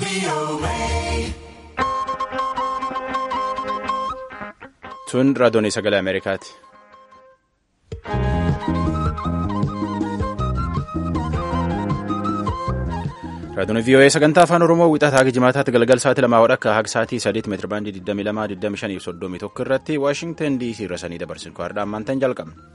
Tun raadiyoonii sagalee Ameerikaati. Raadiyoon VOA sagantaa afaan Oromoo wixataa jimaataatti galgal sa'aatii lamaa wadhakka haga sa'aatii sadiitti meetira baandii 22 25 fi 31 irratti Waashingtan DC irra sanii dabarsin kwaadhaa ammaantan jalqabna.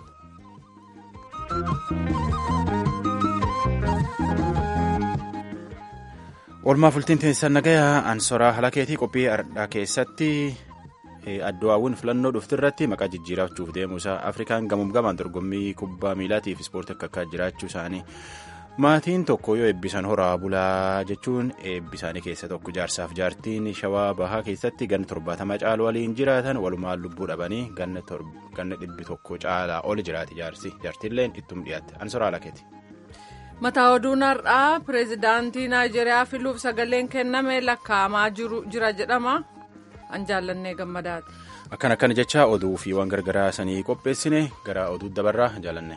Oolmaa fultiin teessisan nagayaa ansoraa halakeetii qophii ardhaa keessatti addu'aawwan filannoo dhufti irratti maqaa jijjiirachuuf deemuusaa afrikaan gamuuf gamaan dorgommii kubbaa miilaatiif ispoortii akka akka jiraachuu isaanii maatiin tokko yoo eebbisan horaa bulaa jechuun eebbisaanii keessa tokko jaarsaaf jaartiin shawaa bahaa keessatti ganna torbaatama caalu waliin jiraatan walumaan lubbuu dhabanii ganna dhibbi tokko caalaa oli jiraate jaarsi jaartiilleen ittum dhiyaatte ansoraa halakeeti. mataa oduun har'aa pireezidaantii naayijeeriyaa filuuf sagaleen kenname lakkaa'amaa jira jedhama an jaallannee gammadaati. akkan akkana jecha oduu fi waan gargaraa sanii qopheessine gara oduu dabarraa jaalanne.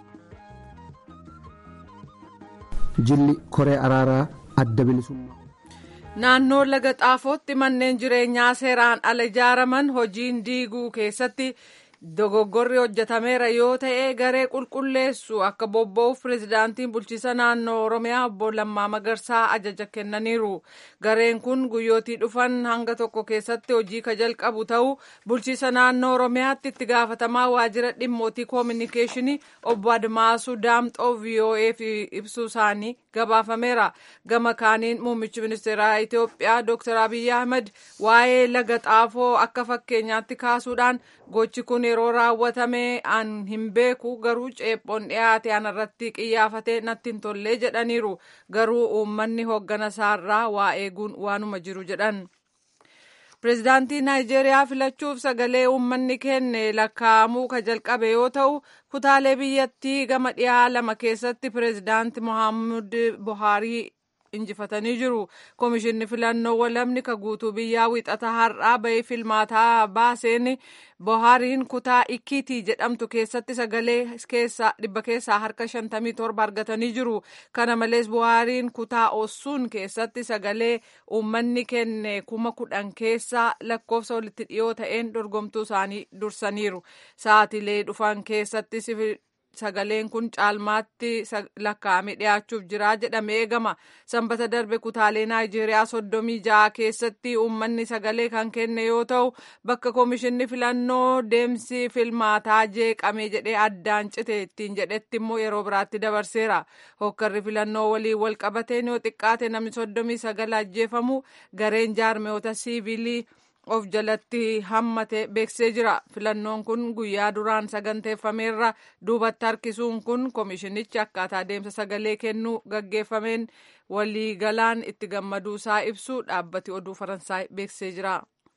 jilli koree araaraa adda bilisummaa. naannoo laga xaafootti manneen jireenyaa seeraan ala ijaaraman hojiin diiguu keessatti. dogoggorri hojjetameera yoo ta'e garee qulqulleessu akka bobba'uuf pireezidaantiin bulchiisa naannoo oromiyaa obbo Lammaa Magarsaa ajaja kennaniiru gareen kun guyyootii dhufan hanga tokko keessatti hojii ka jalqabu ta'uu bulchiisa naannoo oromiyaatti itti gaafatamaa waajjira dhimmootii koominikeeshinii obbo Admaasuu Daamxoo VOA'f ibsuu isaanii gabaafameera gama kaaniin muummichi ministeeraa Itoophiyaa Dr. Abiyyi Ahmed waa'ee laga xaafoo akka fakkeenyaatti kaasuudhaan gochi kun yeroo raawwatame an hin beeku garuu ceephoon dhiyaate anarratti qiyyaafatee natti hin tollee jedhaniiru garuu uummanni hooggana isaarraa waa eeguun waanuma jiru jedhan. pireezidaantii naayijeeriyaa filachuuf sagalee uummanni kenne lakkaa'amuu ka jalqabe yoo ta'u kutaalee biyyattii gama dhiyaa lama keessatti pireezidaanti mohaammed buhaarii injifatanii jiru koomishinni filannoo walamni ka guutuu biyyaa wixata har'aa bahee filmaataa baaseen buhaariin kutaa ikkiitii jedhamtu keessatti sagalee dhibba keessaa harka shantamii torba argatanii jiru kana malees buhaariin kutaa ossuun keessatti sagalee uummanni kenne kuma kudhan keessaa lakkoofsa walitti dhiyoo ta'een dorgomtuu isaanii dursaniiru sa'aatilee dhufan keessatti sagaleen kun caalmaatti lakkaa'amee dhiyaachuuf jira jedhamee eegama sanbata darbe kutaalee naayijeeriyaa soddomii ja'a keessatti uummanni sagalee kan kenne yoo ta'u bakka koomishinni filannoo deemsi filmaataa jeeqame jedhee addaan cite ittiin jedhetti immoo yeroo biraatti dabarseera hokkarri filannoo waliin wal qabateen yoo xiqqaate namni soddomii sagal ajjeefamu gareen jaarmiyoota siivilii. of jalatti hammate beeksisee jira filannoon kun guyyaa duraan saganteeffameerra duubatti harkisuun kun koomishinichi akkaataa deemsa sagalee kennuu gaggeeffameen waliigalaan itti gammaduusaa ibsu dhaabbati oduu faransaay beeksisee jira.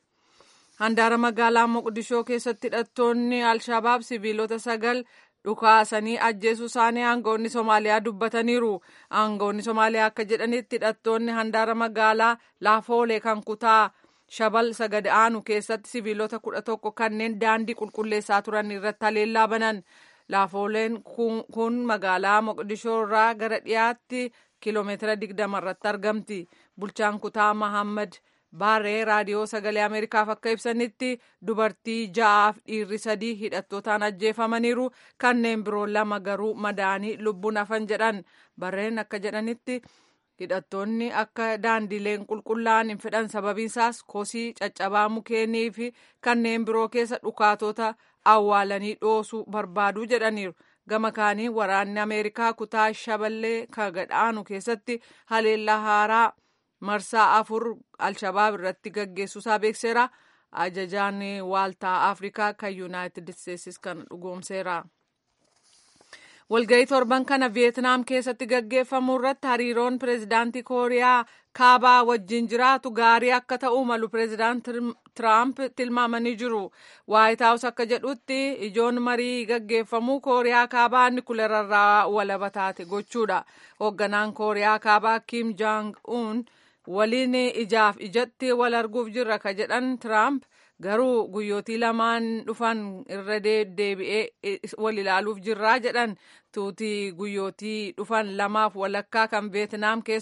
handaara magaalaa moqdishoo keessatti hidhattoonni alshabaab siviilota sagal dhukaasanii ajjeesuu isaanii aangawoonni somaaliyaa dubbataniiru aangawoonni somaaliyaa akka jedhanitti hidhattoonni handaara magaalaa laafoolee kan kutaa. shabal sagad aanu keessatti siviilota kudha tokko kanneen daandii qulqulleessaa turan irratti haleellaa banan laafooleen kun magaalaa moqdishoo irraa gara dhiyaatti kiiloomeetira digdama irratti argamti bulchaan kutaa mahammad baaree raadiyoo sagalee ameerikaaf akka ibsanitti dubartii ja'aaf dhiirri sadii hidhattootaan ajjeefamaniiru kanneen biroo lama garuu madaanii lubbuun hafan jedhan barreen akka jedhanitti. hidhattoonni akka daandileen qulqullaa'an hin fedhan sababiinsaas kosii caccabaa mukeenii fi kanneen biroo keessa dhukaatota awwaalanii dhoosuu barbaaduu jedhaniiru gama kaanii waraanni ameerikaa kutaa shaballee kagadhaanu keessatti haleellaa haaraa marsaa afur alshabaab irratti gaggeessuusaa beekseera ajajaan waaltaa afrikaa kan yuunaayitid isteetsis kan dhugoomseera. walga'ii torban kana viyeetnaam keessatti gaggeeffamu irratti hariiroon pireezidaantii kooriyaa kaabaa wajjin jiraatu gaarii akka ta'uu malu pireezidaant tiraamp tilmaamanii jiru waayit haawus akka jedhutti ijoon marii gaggeeffamu kooriyaa kaabaa nikuleerarraa walaba taate gochuudha hoogganaan kooriyaa kaabaa kim jaang uun waliin ijaaf ijatti wal arguuf jirra ka jedhan tiraamp garuu guyyootii lamaan dhufan irra deebi'ee wal ilaaluuf jirraa jedhan tuutii guyyootii dhufan lamaaf walakkaa kan veetnaam keessa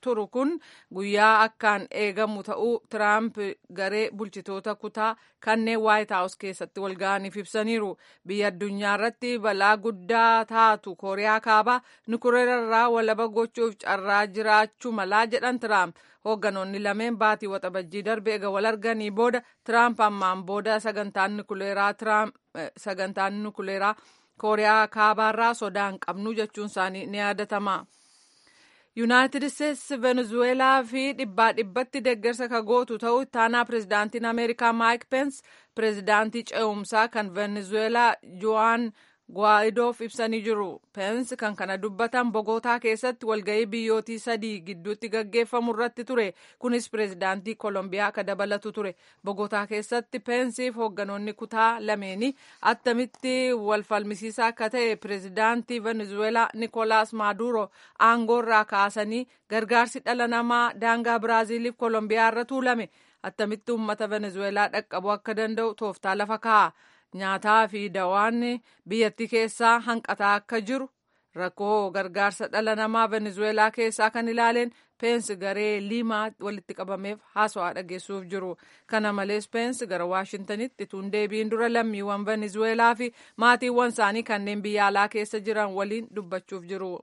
turu kun guyyaa akkaan eegamu ta'uu tiraamp garee bulchitoota kutaa kanneen waayit haawus keessatti walga'aniif ibsaniiru biyya addunyaa irratti balaa guddaa taatu kooriyaa kaabaa nukuleerarraa walaba gochuuf carraa jiraachuu malaa jedhan tiraamp hoogganoonni lameen baatii waxabajjii darbe ega wal arganii booda tiraamp ammaan booda sagantaan nukuleeraa tiraamp sagantaan nukuleeraa kooriyaa kaabaarraa sodaan qabnu jechuun isaanii ni yaadatama. yuunaayitid isteetsi venezuweelaa fi dhibbaa dhibbatti deeggarsa ka gootu ta'uu ittaanaa pirezidaantiin ameerikaa maayik peens pirezidaantii ce'umsaa kan venezuweelaa jo'aan Guwaayidoof ibsanii jiru. Peens kan kana dubbatan Bogootaa keessatti walgahii biyyootii sadii gidduutti gaggeeffamu irratti ture. Kunis pireezidaantii Koolombiyaa akka dabalatu ture. Bogootaa keessatti Peensiif hoogganoonni kutaa lameeni attamitti wal falmisiisaa akka ta'e pireezidaantii Venezuelaa Nikolaas Maaduro aangoorraa kaasanii gargaarsi dhala namaa daangaa Biraaziiliif Koolombiyaa irra tuulame. Attamitti uummata Venezuelaa dhaqqabuu akka danda'u tooftaa lafa kaa'a. nyaataa fi dawaan biyyattii keessaa hanqataa akka jiru rakkoo gargaarsa dhala namaa venezuelaa keessaa kan ilaaleen peensi garee liimaa walitti qabameef haasawaa dhageessuuf jiru kana malees peensi gara waashintanitti tun deebiin dura lammiiwwan venezuelaa fi maatiiwwan isaanii kanneen biyya alaa keessa jiran waliin dubbachuuf jiru.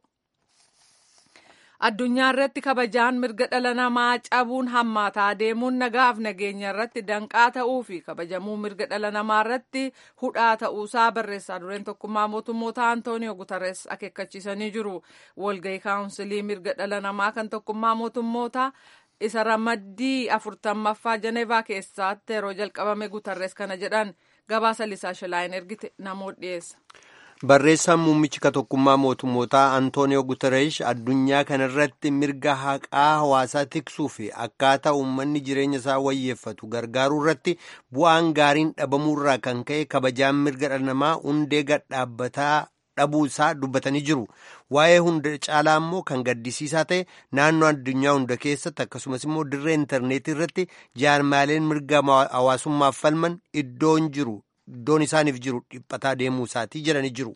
addunyaa irratti kabajaan mirga dhala namaa cabuun hammaataa deemuun nagaaf nageenya irratti danqaa ta'uu fi kabajamuu mirga dhala namaa irratti hudhaa ta'uusaa barreessaa dureen tokkummaa mootummoota antooniyoo gutarres akeekkachiisanii jiru walgahii kaawunsilii mirga dhala namaa kan tokkummaa mootummoota isa ramaddii afurtammaffaa janeevaa keessatti yeroo jalqabame gutarres kana jedhan gabaasa lisaa shilaayin ergite namoota dhiyeessa. barreessaan muummichi ka tokkummaa mootummootaa antooniyoo gutereesh addunyaa kanarratti mirga haqaa hawaasaa tiksuu fi akkaataa uummanni jireenya isaa wayyeeffatu gargaaruu irratti bu'aan gaariin dhabamuurraa kan ka'e kabajaan mirga dhala namaa hundee gadhaabbataa dhabuu isaa dubbatanii jiru waa'ee hunda caalaa immoo kan gaddisiisaa ta'e naannoo addunyaa hunda keessatti akkasumas immoo dirree intarneetii irratti jaarmaaleen mirga hawaasummaaf falman iddoon jiru iddoon isaaniif jiru dhiphataa deemuu isaatii jedhanii jiru.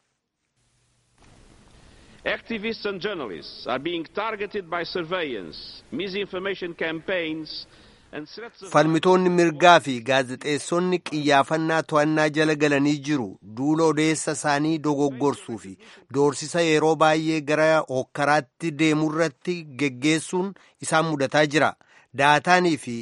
Activists and journalists are being targeted by surveillance, misinformation campaigns and threats of falmitoonni mirgaa fi gaazexeessonni qiyyaafannaa to'annaa jala galanii jiru duula odeessa isaanii dogoggorsuu fi doorsisa yeroo baay'ee gara hokkaraatti deemurratti geggeessuun isaan mudataa jira daataanii fi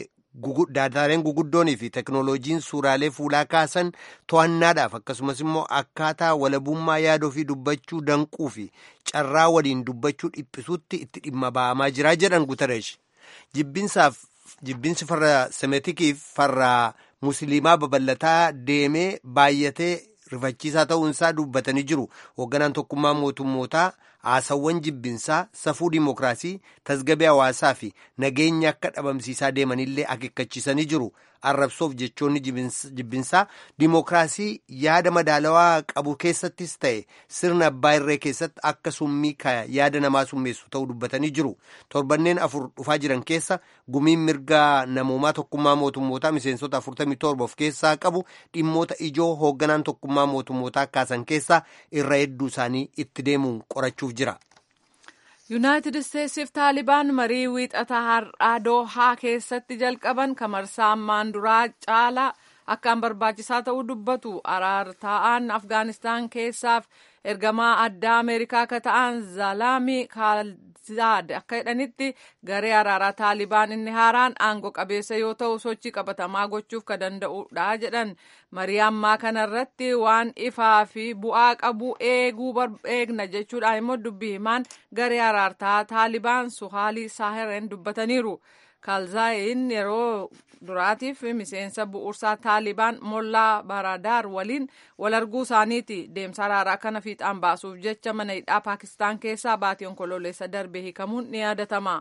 daataaleen guguddoonii fi teknooloojiin suuraalee fuulaa kaasan to'annaadhaaf akkasumas immoo akkaataa walabummaa yaada ofii dubbachuu danquu fi carraa waliin dubbachuu dhiphisuutti itti dhimma ba'amaa jira jedhan gutereesh jibbinsaaf jibbinsi farra semetikiif farra musliimaa babal'ataa deemee baay'atee rifachiisaa ta'uunsaa dubbatanii jiru hoogganaan tokkummaa mootummootaa haasawwan jibbinsaa safuu dimokiraasii tasgabee hawaasaa fi nageenya akka dhabamsiisaa deemanillee akeekkachiisanii jiru arrabsoof jechoonni jibbinsaa dimokiraasii yaada madaalawaa qabu keessattis ta'e sirna abbaa irree keessatti akka summii yaada namaa summeessu ta'uu dubbatanii jiru torbanneen afur dhufaa jiran keessa gumiin mirga namoomaa tokkummaa mootummootaa miseensota 47 of keessaa qabu dhimmoota ijoo hoogganaan tokkummaa mootummootaa kaasan keessaa irra hedduu isaanii itti deemuun qorachuuf jira. yuunaayitid isteetsiif taalibaan marii wiixataa har'aa doohaa keessatti jalqaban kamarsaa ammaan duraa caalaa akkaan barbaachisaa ta'uu dubbatu araartaa'aan afgaanistaan keessaaf ergamaa addaa ameerikaa akka ta'an zalaamii kaalzaad akka jedhanitti garee araaraa taalibaan inni haaraan aangoo qabeessa yoo ta'u sochii qabatamaa gochuuf ka danda'udha jedhan marii ammaa kanarratti waan ifaa fi bu'aa qabu eeguu eegna jechuudhaan immoo dubbii himaan garee araartaa taalibaan suhaalii saahireen dubbataniiru. kaalzaayin yeroo duraatiif miseensa bu'uursaa taalibaan mollaa baradaar waliin wal arguu isaaniiti deemsa araaraa kana fiixaan baasuuf jecha mana hidhaa paakistaan keessaa baatii onkoloolessa darbe hiikamuun ni yaadatama.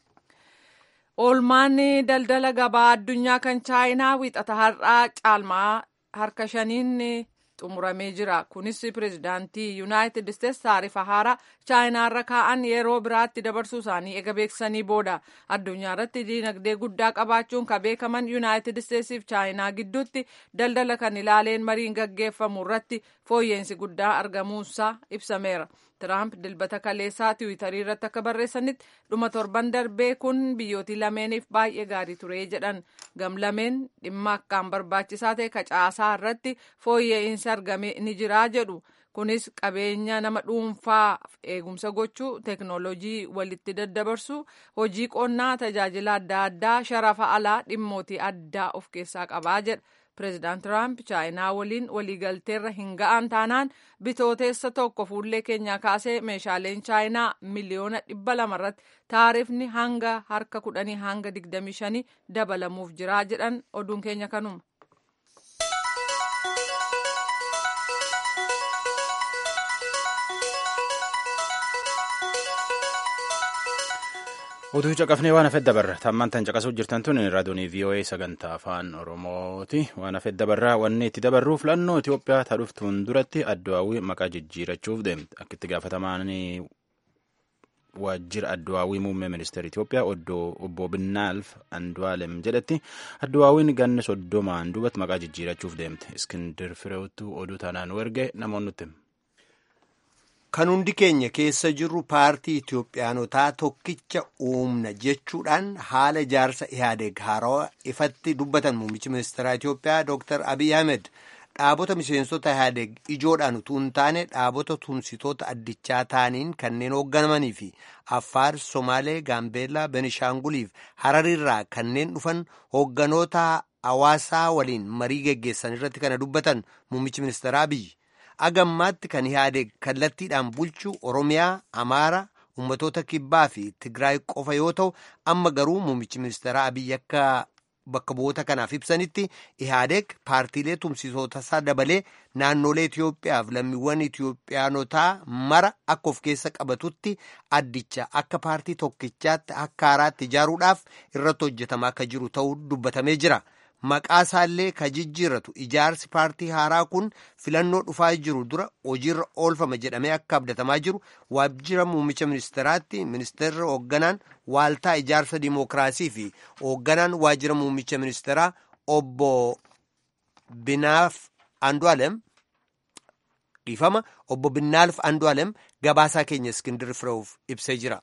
oolmaan daldala gabaa addunyaa kan chaayinaa wiixata har'aa caalmaa harka shaniin xumuramee jira kunis pireezidaantii yuunaayitid isteetsi taarifa haaraa chaayinaa irra kaa'an yeroo biraatti dabarsuu isaanii ega beeksisanii booda addunyaa irratti diinagdee guddaa qabaachuun ka beekaman yuunaayitid isteetsiif chaayinaa gidduutti daldala kan ilaaleen mariin gaggeeffamu irratti fooyyeensi guddaa argamuunsaa ibsameera Tiraamp dilbata kaleessaa tiwiitarii irratti akka barreessanitti dhuma torban darbee kun biyyootii lameeniif baay'ee gaarii ture jedhan gamlameen dhimma akkaan barbaachisaa ta'e kacaasaa irratti fooyya'insi argame ni jira jedhu kunis qabeenya nama dhuunfaaf eegumsa gochuu teeknooloojii walitti daddabarsu hojii qonnaa tajaajila adda addaa sharafa alaa dhimmootii addaa of keessaa qabaa jedha. Pireezidaant Tiraamp chaayinaa waliin waliigalteerra hin ga'an taanaan bitooteessa tokko fuullee keenyaa kaasee meeshaaleen chaayinaa miliyoona dhibba lama irratti taarifni hanga harka kudhanii hanga digdamii shanii dabalamuuf jiraa jedhan oduun keenya kanuma. Utuu caqafnee waan hafedda barra tammaan tan caqasuu jirtan tun raadiyoonii VOA sagantaa afaan Oromooti waan hafedda barraa wanni itti dabarruu filannoo Itoophiyaa taadhuftuun duratti addawaawii maqaa jijjiirachuuf deemte akka itti gaafatamaan waajjira addawaawii muummee ministeera Itoophiyaa obbo Binnaalf Andu'aalem jedhetti addawaawiin ganna soddomaan duubatti maqaa jijjiirachuuf deemte Iskindir Fireewtu oduu taanaan erge namoonni nutti Kan hundi keenya keessa jirru paartii Itoophiyaanotaa tokkicha uumna jechuudhaan haala ijaarsa Ihaadeeg haarawaa ifatti dubbatan muummichi ministeeraa Itoophiyaa Dr. Abiy Ahmed dhaabota miseensota Ihaadeeg ijoodhaan utuu hin taane dhaabota tumsitoota addichaa ta'aniin kanneen hoogganamanii fi Affaar, Somaalee, Gaambeellaa, Benishaanguliif Harariirraa kanneen dhufan hoogganoota hawaasaa waliin marii geggeessan irratti kana dubbatan muummichi ministeeraa Abiy. agammaatti kan Ihaadeeg kallattiidhaan bulchu Oromiyaa, Amaara, ummatoota Kibbaa fi Tigraay qofa yoo ta'u amma garuu muummichi ministeeraa Abiy akka bakka bu'oota kanaaf ibsanitti Ihaadeeg paartiilee tumsitoota isaa dabalee naannolee Itoophiyaaf lammiiwwan Itoophiyaanotaa mara akka of keessa qabatutti addicha akka paartii tokkichaatti akka haaraatti ijaaruudhaaf irratti hojjetamaa akka jiru ta'uu dubbatamee jira. Maqaa isaallee ka jijjiirratu ijaarsi paartii haaraa kun filannoo dhufaa jiru dura hojiirra oolfama jedhamee akka abdatamaa jiru waajjira muummicha ministeeraatti ministeerri hoogganaan waaltaa ijaarsa dimookiraasii fi hoogganaan waajjira muummicha ministeeraa obbo Binaaf Andu'aalem dhiifama obbo Binnaalf Andu'aalem gabaasaa keenya Iskindir Fireewuf ibsee jira.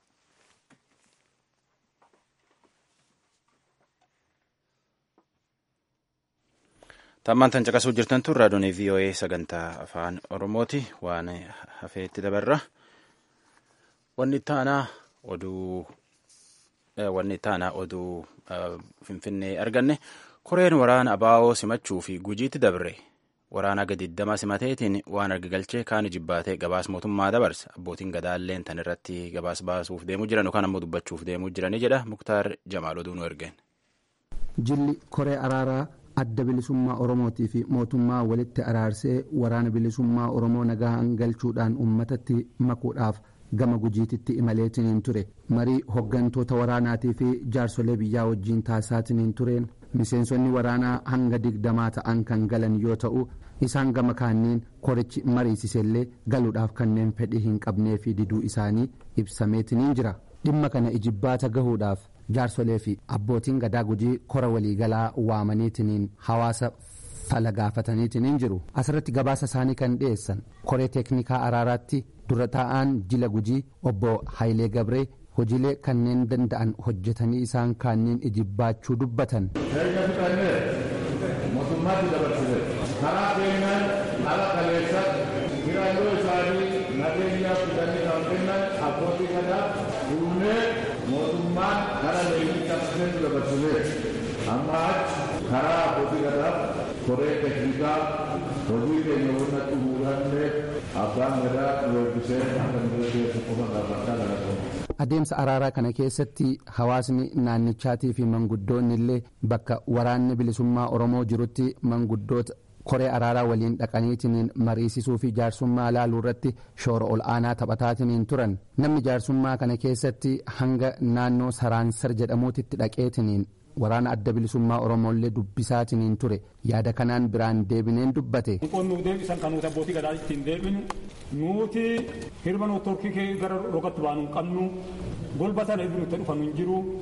Tammaan tan caqasuu jirtan tun raadiyoonii VOA sagantaa afaan Oromooti waan hafeetti dabarra. Wanni taanaa oduu wanni taanaa oduu Finfinnee arganne koreen waraana abaa'oo simachuu fi gujiitti dabre waraana gadiddama simateetiin waan arga galchee kaan jibbaatee gabaas mootummaa dabarsa abbootiin gadaalleen tan irratti gabaas baasuuf deemuu jiran yookaan ammoo dubbachuuf deemuu jiranii jedha muktaar jamaal oduu nu ergeen. Jilli koree araaraa adda bilisummaa oromootii fi mootummaa walitti araarsee waraana bilisummaa oromoo nagahaan galchuudhaan ummatatti makuudhaaf gama gujiititti imaleetiniin ture marii hoggantoota waraanaatii fi jaarsolee biyyaa wajjiin taasisaatiin tureen miseensonni waraanaa hanga digdamaa ta'an kan galan yoo ta'u isaan gama kaaniin korichi mariisisellee galuudhaaf kanneen fedhii hin qabnee fi diduu isaanii ibsameetiniin jira dhimma kana ijibbaata gahuudhaaf jaarsolee fi abbootiin gadaa gujii kora waliigalaa waamaniitiniin hawaasa fala gaafataniitiniin jiru asirratti gabaasa isaanii kan dhiyeessan koree teeknikaa araaraatti dura taa'aan jila gujii obbo Hayilee Gabree hojiilee kanneen danda'an hojjetanii isaan kaaniin ijibbaachuu dubbatan. mootummaatti dabarsite karaa keenyaan ala kaleessa hiraalloo isaanii nageenyaaf fidanii kan kennan abbootii gadaa duunee mootummaan gara leenjii cabsiseetu dabarsite amma achi karaa abbootii gadaa koree teknikaa hojii keenya wanta xumuranne abbaan gadaa weebbisee akka nu gaggeessu qofa gaafachaa galatoomaa. adeemsa araaraa kana keessatti hawaasni naannichaatii fi manguddoonni illee bakka waraanni bilisummaa oromoo jirutti manguddoota koree araaraa waliin dhaqaniitiniin mariisisuu fi jaarsummaa laaluu irratti shoora ol aanaa taphataatiin turan namni jaarsummaa kana keessatti hanga naannoo saraansar jedhamuutitti dhaqeetiniin waraana adda bilisummaa oromollee dubbisaatiin ture yaada kanaan biraan deebineen dubbate. Qoon nuuf deebisan kan nuti abbootii gadaa ittiin deebinu nuti hirma nuti torkii gara rogatti baanu hin qabnu golba sana itti dhufanu hin jiru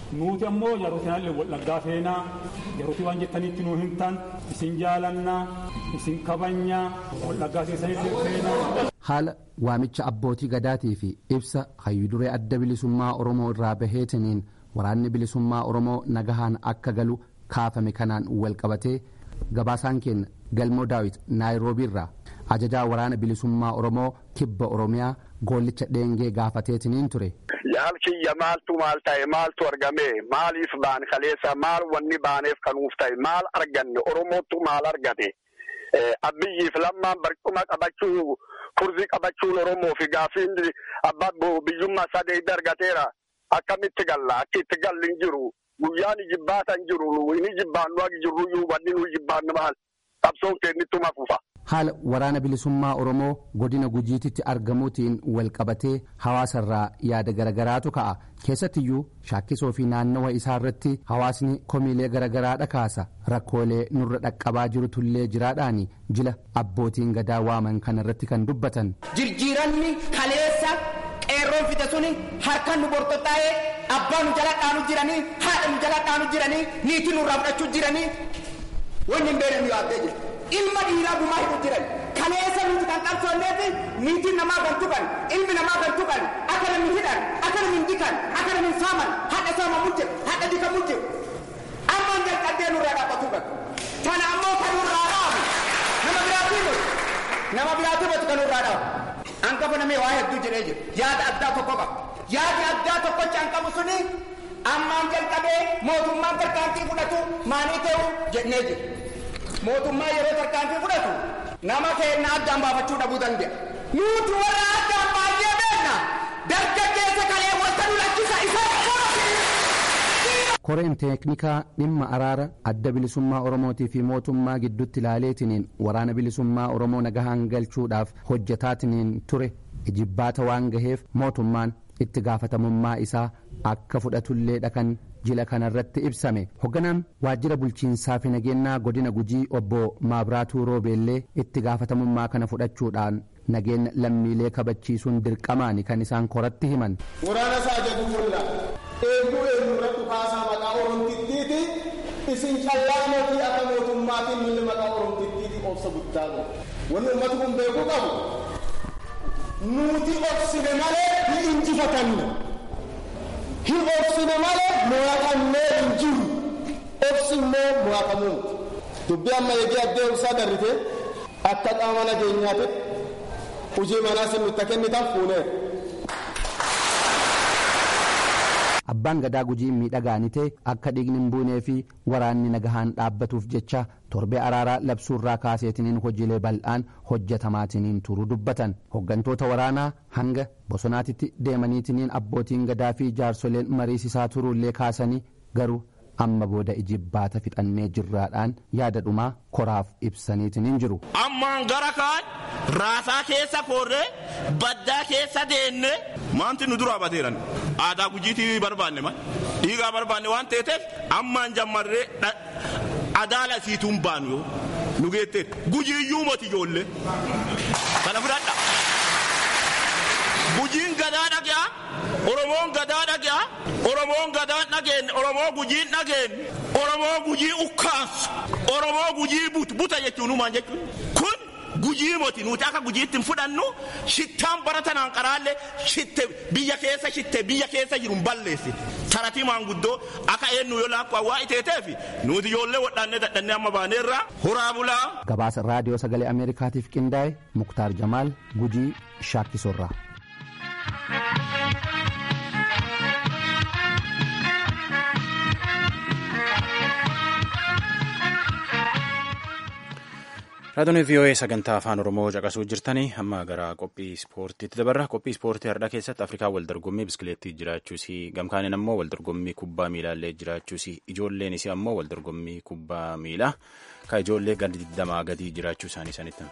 nuti ammoo yerootinaallee wallaggaa feenaa yerootii waan jettanitti nuu hin taane isin jaalannaa isin kabajnaa wallaggaa keessanillee feenaa. haala waamicha abbootii gadaatii fi ibsa hayyuduree adda bilisummaa oromoo irraa baheetiniin waraanni bilisummaa oromoo nagahaan akka galu kaafame kanaan wal qabatee gabaasaan keenya galmoo daawit naayiroobiirraa ajajaa waraana bilisummaa oromoo kibba oromiyaa goollicha dheengee gaafateetiniin ture. yaal kiyya maaltu maal ta'e maaltu argame maaliif baan kaleessa maal wanni baaneef kanuuf ta'e maal arganne oromootu maal argate abbiyyiif lammaan barcuma qabachuu kurzii qabachuun oromoo fi gaafiin abbaa biyyummaa sadee argateera akkamitti galla akka itti galli hin jiru guyyaan jibbaatan jiru inni jibbaannu akka jirruyyuu wanni nu jibbaannu maal qabsoon kennittuma fufa. haala waraana bilisummaa oromoo godina gujiititti argamuutiin wal qabatee hawaasarraa yaada garagaraatu ka'a keessattiyyuu shaakkisoo fi naannawa isaa irratti hawaasni komiilee garagaraadha kaasa rakkoolee nurra dhaqqabaa jirutullee jiraadhaani jila abbootiin gadaa waaman kanarratti kan dubbatan. jirjiiranni kaleessa qeerroon fide suni harka nu bortotaa'ee abbaa nu jala dhaanu jiranii haadha nu jala dhaanu jiranii niitii nurraa fudhachuu jiranii wanni hin beekne nu yaaddee jira. ilma dhiiraa gumaa hidhu jiran kaleessa nuti kan qabsoonneefi niitiin namaa kan tuqan ilmi namaa kan tuqan akka namni hidhan akka namni hin dikan akka namni hin saaman hadha saamamuu jiru hadha dikamu jiru ammaan jalqaddee nurraa dhaabbatu kan tana ammoo kan nurraa dhaabu nama biraatii moti nama biraatii moti kan nurraa dhaabu hangafa namee waa hedduu jedhee jiru yaada addaa tokko qaba yaadi addaa tokkocha an qabu suni ammaan jalqabee mootummaan tarkaanfii fudhatu maanii ta'u jennee jiru. mootummaa yeroo tarkaanfii fudhatu nama keenya addaan baafachuu dhabuu danda'a. Nuti warra addaan baay'ee beekna. Dargaggeessa kalee wanta nu lakkisa isa koreen teeknikaa dhimma araara adda bilisummaa oromootii fi mootummaa gidduutti ilaaleetiniin waraana bilisummaa oromoo nagahaan galchuudhaaf hojjetaatiniin ture ijibbaata waan gaheef mootummaan itti gaafatamummaa isaa akka fudhatullee dhakan jila kanarratti ibsame hogganaan waajjira bulchiinsaa fi nageenyaa godina gujii obbo maabiraatuu roobeellee itti gaafatamummaa kana fudhachuudhaan nageenya lammiilee kabachiisuun dirqamaani kan isaan koratti himan. waraana isaa jedhu fulla eeguu eenyurratti kaasaa maqaa oromtittiiti isin callaa mootii akka mootummaatiin milli maqaa oromtittiiti obsa guddaa qabu wanni ummati kun beekuu qabu nuti obsine malee hin injifatanne. hin obsine malee mo'atannee hin jiru obsi immoo mo'atamuuti dubbii amma eegee addee obsaa darrite akka qaama nageenyaatti hojii manaa sin nutti kennitan fuuneera. abbaan gadaa gujii miidhagaan ta'e akka dhiigni hin buunee fi waraanni nagahaan dhaabbatuuf jecha torbee araaraa labsuurraa kaaseetiniin hojiilee bal'aan hojjetamaatiniin turuu dubbatan hoggantoota waraanaa hanga bosonaatitti deemaniitiniin abbootiin gadaa fi jaarsoleen mariisisaa turuullee kaasanii garuu amma booda ijibbaata fixannee jirraadhaan yaada dhumaa koraaf ibsaniitiniin jiru. ammaan gara kaan raasaa keessa korree baddaa keessa deenne maanti nu duraa bateeran aadaa gujiitii barbaanne mal dhiigaa barbaanne waan ta'eef ammaan jammarree adaala isiituun baanu yoo nu geetteet gujiiyyuu moti ijoollee kana fudhadha gujiin gadaa dhagaa oromoon gadaa dhagaa oromoon gadaa dhageen oromoo gujiin dhageen oromoo gujii ukkaansu oromoo gujii buta jechuun uumaan jechuun kun gujii moti nuti akka gujiitti hin fudhannu shittaan bara tanaan qaraalle shitte biyya keessa shitte biyya keessa jiru hin balleessi taratii maanguddoo akka eenyu yoo laakku awwaa iteeteefi nuti ijoollee wadhaannee dadhannee amma baaneerra horaa bulaa. gabaasa raadiyoo sagalee ameerikaatiif qindaa'e muktaar jamaal gujii shaakkisorraa. raadiyoon vii'oo'ee sagantaa afaan oromoo caqasuu jirtanii amma gara qophii ispoortiitti dabarra qophii ispoortii har'aa keessatti afrikaa waldorgommii biskileettii jiraachuusii gamkaaniin ammoo waldorgommii kubbaa miilaallee jiraachuusii ijoolleen isii ammoo waldorgommii kubbaa miilaa ka ijoollee gadi digdamaa gadii jiraachuu isaanii sanitti.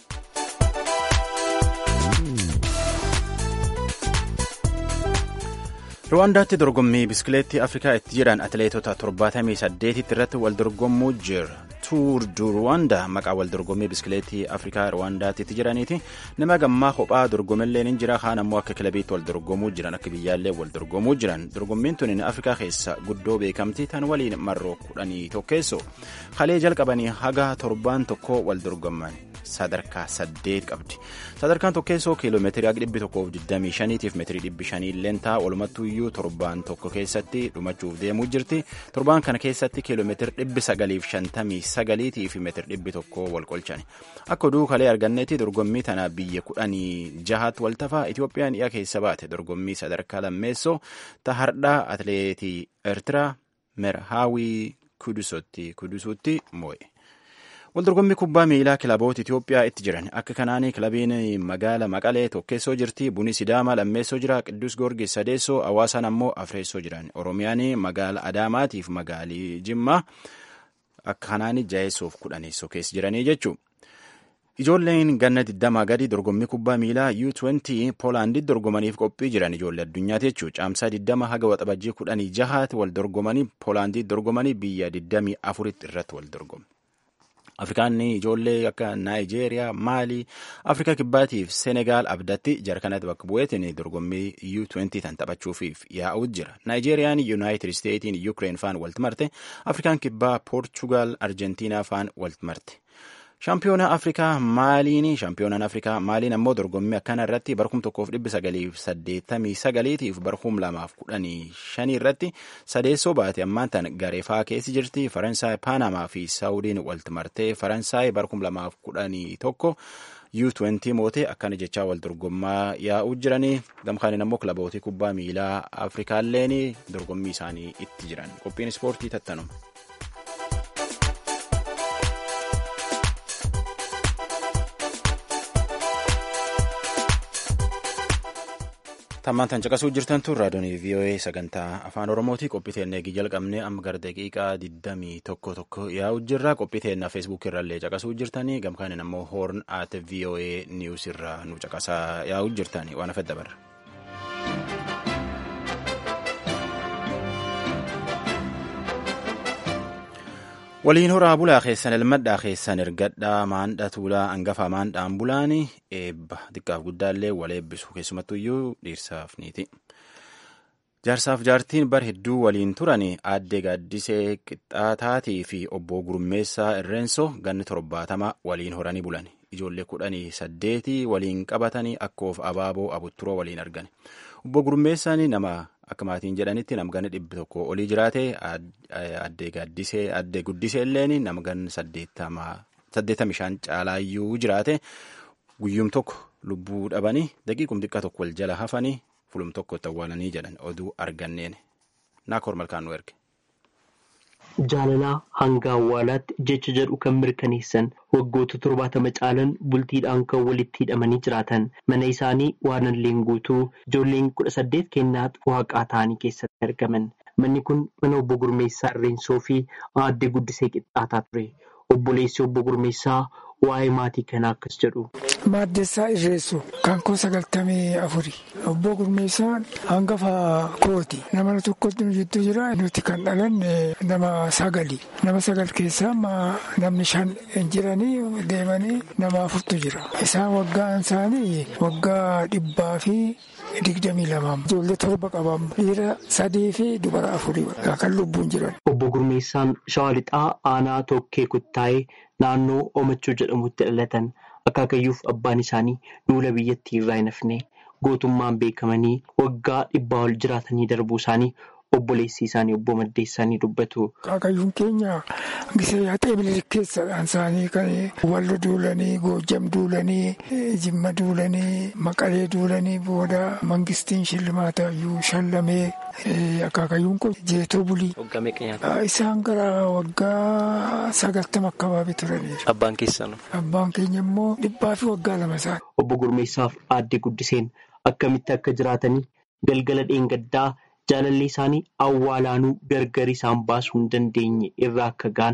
ruwaandaatti dorgommii biskileettii afrikaa itti jiran atileetota 78 irratti wal dorgommuu jira tuur du ruwaandaa maqaa wal dorgommii biskileetii afrikaa ruwaandaatti jiraniiti nama gammaa kophaa dorgomillee ni jira kaan ammoo akka kilabiitti wal dorgomuu jiran akka biyyaallee wal dorgomuu jiran dorgommiin tun afrikaa keessa guddoo beekamti tan waliin marroo kudhanii tokkeessoo kalee jalqabanii haga torbaan tokko wal dorgomman sadarkaa saddeet qabdi sadarkaan tokkeessoo kiiloomeetirii haga dhibbi tokkoof digdamii shaniitiif meetirii dhibbi shanii leentaa walumattuuyyuu torbaan tokko keessatti dhumachuuf deemuu jirti torbaan kana keessatti kiiloomeetiri dhibbi sagaliif shantamii sagaliitii fi meetiri dhibbi tokko wal qolchani akka oduu kalee argannetti dorgommii tana biyya kudhanii jahaatti waltafaa itoophiyaan dhiyaa keessa baate dorgommii sadarkaa lammeessoo tahardhaa atileetii eertiraa merhaawii kudusotti kudusuutti moo'e. waldorgommii kubbaa miilaa kilaboota Itoophiyaa itti jiran akka kanaanii kilabiin magaala Maqalee tokkeessoo jirti buni Sidaama lammeessoo jira Qiddus Goorgis sadeessoo hawaasaan ammoo afreessoo jiran Oromiyaan magaala Adaamaatiif magaalii Jimmaa akka kanaanii jaheessoof kudhaneessoo keessa jiranii jechuudha. Ijoolleen ganna 20 gadi dorgommii kubbaa miilaa U20 Poolaandii dorgomaniif qophii jiran ijoollee addunyaati jechuudha. Caamsaa 20 haga waxabajjii 16 wal dorgomanii Poolaandii dorgomanii biyya 24 irratti wal dorgomu. Afrikaan ijoollee akka Naayijeeriyaa, Maalii, Afrikaa Kibbaatiif Senegaal abdatti jara kanatti bakka bu'eetiin dorgommii U20 tan taphachuufiif yaa'uutu jira. Naayijeeriyaan Yuunaayitid Isteetiin Yuukireen faan walitti marte, Afrikaan Kibbaa Poorchugaal Arjentiinaa faan walitti marte. Shaampiyoona Afrikaa Maaliin Shaampiyoonaan Afrikaa Maaliin ammoo dorgommii akkana irratti barkum tokkoof dhibbi sagaliif saddeettamii sagaliitiif barkum lamaaf kudhanii shanii irratti sadeessoo baate ammaan tan gareefaa keessi jirti Faransaay Paanamaa fi Saawudiin walitti martee Faransaay barkum lamaaf kudhanii tokko U20 mootee akkana jechaa wal dorgommaa yaa'uu jiranii gamkaaniin ammoo kilabootii kubbaa miilaa Afrikaalleen dorgommii isaanii itti jiran qophiin ispoortii tattanuma. tammaan tan caqasuu jirtan tun raadiyoonii VOA sagantaa afaan oromooti qophii teennee jalqabnee amma gara daqiiqaa 21 tokko yaa'u jirra qophii teennaa feesbuuk irrallee caqasuu jirtanii gamkaaniin ammoo hoorn at VOA niwus irraa nu caqasaa yaa'u jirtanii waan afedda barra. waliin horaa bulaa keessan ilmadhaa keessan ergadhaa maandha tuulaa hangafa maandhaan bulaani eebba xiqqaaf guddaallee wal eebbisu keessumattuyyuu dhiirsaaf niiti. jaarsaaf jaartiin bar hedduu waliin turan aaddee gaaddisee qixxaataatii fi obbo gurmeessaa irreenso ganni torbaatama waliin horanii bulan ijoollee kudhanii saddeetii waliin qabatanii akkoof abaaboo abutturoo waliin argan obbo gurmeessaan nama akka maatiin jedhanitti namganni dhibbi tokko olii jiraate addee gaaddisee addee guddisee illeen namganni saddeettamii shan caalaayyuu jiraate guyyuum tokko lubbuu dhabanii daqiiqum xiqqaa tokko wal jala hafanii fulum tokko itti awwaalanii jedhan oduu arganneen naakoor malkaan nu erge. Jaalalaa hanga awwaalaatti jecha jedhu kan mirkaneessan waggoota torbaatama caalan bultiidhaan kan walitti hidhamanii jiraatan mana isaanii waanalleen guutuu ijoolleen kudha saddeet kennaa waaqaa ta'anii keessatti argaman manni kun mana obbo Gurmeessaa Irreensoo fi aadde Guddisee Qixxaataa ture obboleessi obbo Gurmeessaa waa'ee maatii kanaa akkas jedhu. Maaddessaa Irreessoo kan koo sagaltamii afuri obbo Gurmeessaan hangafa kooti nama tokkotti nu jidduu jira nuti kan dhalanne nama sagali nama sagal keessaa namni shan jiranii deemanii nama afurtu jira isaan waggaan isaanii waggaa dhibbaa fi digdamii lamaa ijoollee torba qaban dhiira sadii fi dubara afurii kan lubbuun jiran. Obbo Gurmeessaan Shawaa Lixaa aanaa Tokkee Kuttaayee naannoo Omachuu jedhamutti dhalatan. Akaakayyuuf abbaan isaanii duula biyyattii irraa hin hafne gootummaan beekamanii waggaa dhibbaa ol jiraatanii darbuu isaanii obboleessi isaanii obbo Maddeessaanii dubbatu. Akaakayyuun keenya gisee haxee bilirik keessadhaan isaanii kan wallo duulanii goojjam duulanii jimma duulanii maqalee duulanii booda mangistiin shillimaata iyyuu shallamee akaakayyuun kun jeetoo bulii. Isaan gara waggaa sagaltama akkabaabee turaniiru. Abbaan keessan. Abbaan keenya immoo dhibbaa fi waggaa lama isaati. Obbo Gurmeessaaf aadde Guddiseen akkamitti akka jiraatanii galgala dheengaddaa jaalallee isaanii awwaalaanuu gargar isaan baasuu hin dandeenye irraa akka ga'an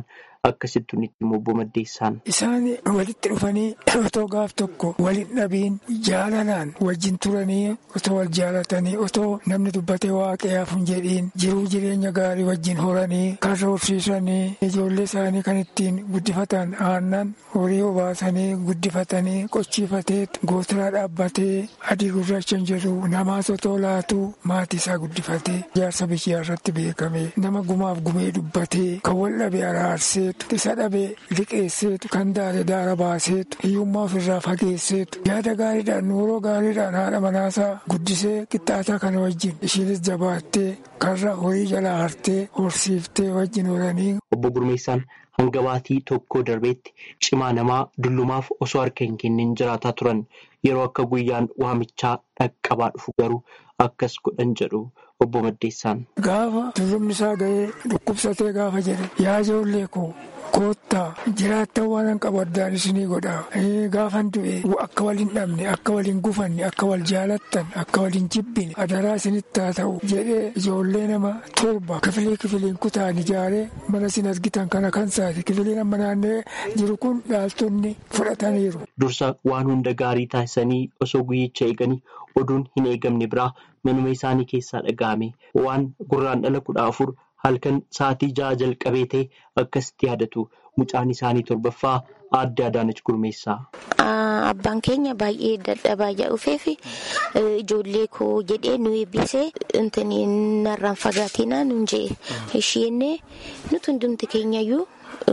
akkasittu itti obbo Maddeessaan. Isaan walitti dhufanii otoo gaaf tokko walin dhabiin jaalalaan wajjin turanii otoo wal jaalatanii otoo namni dubbatee waaqayyaaf hin jedhiin jiruu jireenya gaarii wajjin horanii karra horsiisanii ijoollee isaanii kan ittiin guddifatan aannan horii obaasanii guddifatanii qochiifatee gootiraa dhaabbatee adii gurraacha hin jedhu namaas otoo laatu maatii isaa guddifatee jaarsa biyyaa irratti beekame nama gumaaf gumee dubbatee kan wal dhabe araarseetu isa dhabe liqeesseetu kan daare daara baaseetu hiyyummaa ofirraa fageesseetu yaada gaariidhaan nuuroo gaariidhaan haadha manaasaa guddisee qixxaataa kana wajjin ishiinis jabaattee karra horii jalaa hartee horsiiftee wajjin horanii. Obbo Gurmeessaan hanga baatii tokko darbeetti cimaa namaa dullumaaf osoo harka hin kennin jiraataa turan yeroo akka guyyaan waamichaa dhaqqabaa dhufu garuu akkas godhan jedhu obbo Maddeessaan. Gaafa dullumni isaa ga'ee dhukkubsatee gaafa jedhe yaa ijoollee koo koottaa jiraattan waan hin qabu addaan isinii godha gaafan du'e akka wal hin dhabne akka wal hin gufanne akka wal jaalattan akka wal hin jibbine adaraa isinitti haa ta'u jedhee ijoollee nama torba kifilii kifiliin kutaan ijaaree mana isin argitan kana kan saati kifiliin amma naannee jiru kun dhaaltonni fudhataniiru. Dursa waan hunda gaarii taasisanii osoo guyyicha eeganii oduun hin eegamne biraa manuma isaanii keessaa dhaga'ame waan gurraan dhala kudha afur halkan sa'aatii ja'a jalqabee ta'e akkasitti yaadatu mucaan isaanii torbaffaa aadde Adaanach Gurmeessaa. Abbaan keenya baay'ee dadhabaa dhufee fi ijoollee koo jedhee nu eebbisee intanii narraan fagaatinaa nuun jee isheenee nuti hundumti keenyayyuu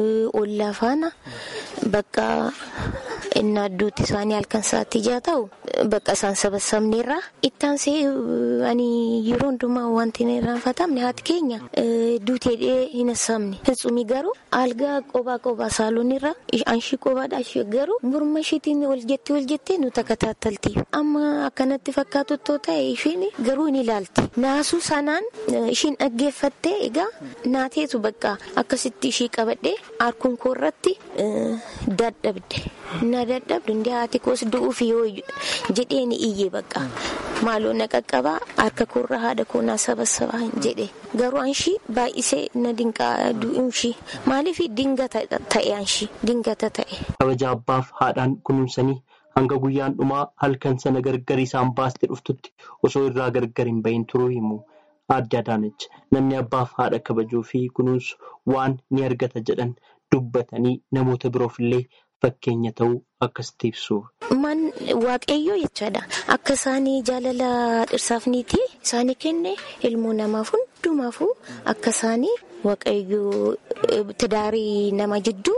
ollaa faana bakka inni adduutti isaanii halkan sa'aatii ja'a ta'u bakka isaan sabasabneerra ittaansee ani yeroo hundumaa wanti hin irraanfatamne haati keenya duuteedhee hin assaamne fitsumii garuu algaa qobaa qobaa saaloonirra anshii qobaadha ishee garuu morma isheetiin ol jettee ol jettee nu takka taattalti amma akkanatti fakkaatu too ta'e isheen garuu ni ilaalti naasuu sanaan ishiin dhaggeeffattee egaa naateetu bakka akkasitti ishii qabadhee harkuun koo irratti dadhabde na dadhabdu ndee haati koos du'uuf yoo jedhee ni iyyee bakka maaloo na qaqqabaa harka koorra haadha koo naa sabasabaa jedhe garuu anshi baay'isee na dinqaa du'uunshi maaliif dingata ta'e anshi dingata ta'e. kabaja abbaaf haadhaan kunuunsanii hanga guyyaan dhumaa halkan sana gargar isaan baaste dhuftutti osoo irraa gargar hin bahin turuu himu. Aadde Adaanach namni abbaaf haadha kabajuu fi kunuunsu waan ni argata jedhan dubbatanii namoota biroof illee fakkeenya ta'uu akkasitti ibsu. Man waaqayyoo jechaadha. Akka isaanii jaalala dhirsaaf niiti isaanii kenne ilmoo namaaf hundumaafuu akka isaanii waaqayyoo tidaarii nama jidduu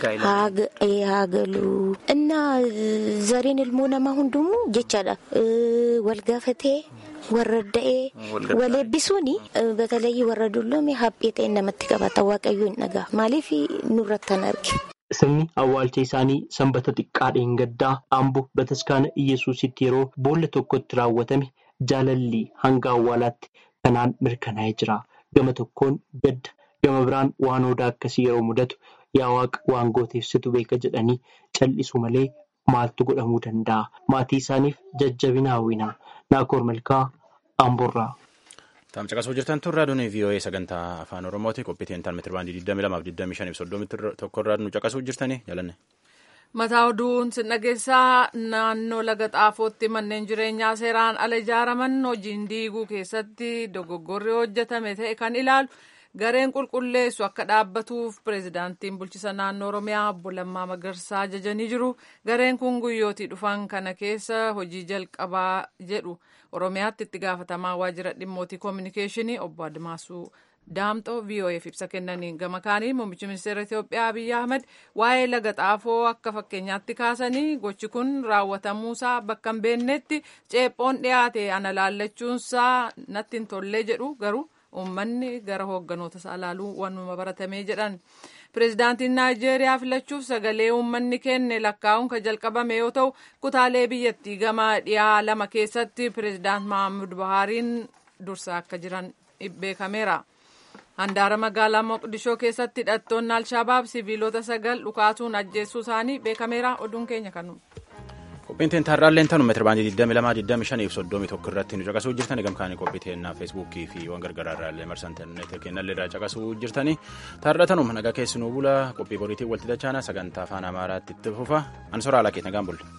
haa galu. Innaa zariin ilmoo namaa hundumuu jechaadha. Wal gaafatee. warra da'ee wal eebbisuun batalee warra dulloome haphee ta'e namatti qabata waaqayyo hin dhagaa maaliif nurratti kan arge. Sirni awwaalcha isaanii sanbata xiqqaadhaan gaddaa amboo bataskaana Iyyasuusitti yeroo boolla tokkotti raawwatame jaalalli hanga awwaalaatti kanaan mirkanaa'ee jira. Gama tokkoon gadda gama biraan waan odaa akkasii yeroo mudatu yaa waaqa waan gooteefsitu beeka jedhanii cal'isu malee maaltu godhamuu danda'a? Maatii isaaniif jajjabina hawwina. Naakoor Malkaa Amboorraa. Taam caqasuu jirtan tun raadiyoon VOA sagantaa afaan Oromooti qophii intaan meetira baandii 22 fi 25 soddomii tokkorraa nu caqasuu jirtanii jaalanne. Mataa oduun sin dhageessaa naannoo laga xaafootti manneen jireenyaa seeraan ala ijaaraman hojiin diiguu keessatti dogoggorri hojjetame ta'e kan ilaalu gareen qulqulleessu akka dhaabbatuuf pireezidaantiin bulchisa naannoo oromiyaa obbo Lammaa Magarsaa ajajanii jiru gareen kun guyyootii dhufan kana keessa hojii jalqabaa jedhu oromiyaatti itti gaafatamaa waajjira dhimmootii koominikeeshinii obbo Admaasuu Daamxoo VOAf ibsa kennaniin gama kaanii muummichi ministeera Itoophiyaa Abiyyi Ahmed waa'ee laga xaafoo akka fakkeenyaatti kaasanii gochi kun raawwatamuusaa bakka hin beeknetti ceephoon dhiyaate ana laallachuunsaa natti hin tollee jedhu garuu uummanni gara hoogganoota isaa ilaaluu waanuma baratamee jedhan. Pireezidaantiin Naayijeeriyaa filachuuf sagalee uummanni kenne lakkaa'uun kan jalqabame yoo ta'u kutaalee biyyattii gama dhiyaa lama keessatti pireezidaant Mahammud Buhaariin dursaa akka jiran beekameera. Handaara magaalaa Moqdishoo keessatti hidhattoonni Alshabaab siviilota sagal dhukaasuun ajjeessuu isaanii beekameera. Oduun keenya kanu. Qophiin teen taarraalleen tanu meetira baandii 22 25 fi 31 irratti nu caqasuu jirtani gamkaanii qophii teennaa feesbuukii fi waan gargaraa irraallee marsa intarneetii kennallee irraa caqasuu jirtani taarra tanuma nagaa keessinuu bula qophii boriitiin walitti dachaana sagantaa afaan amaaraatti itti fufa ansoraa alaa keenya nagaan bulla.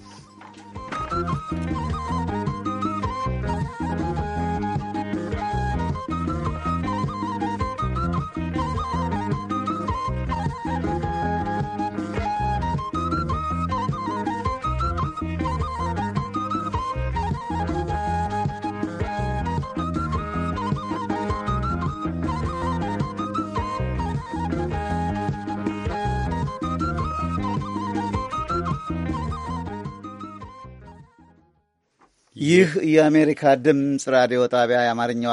ይህ የአሜሪካ ድምፅ ራዲዮ ጣቢያ የአማርኛው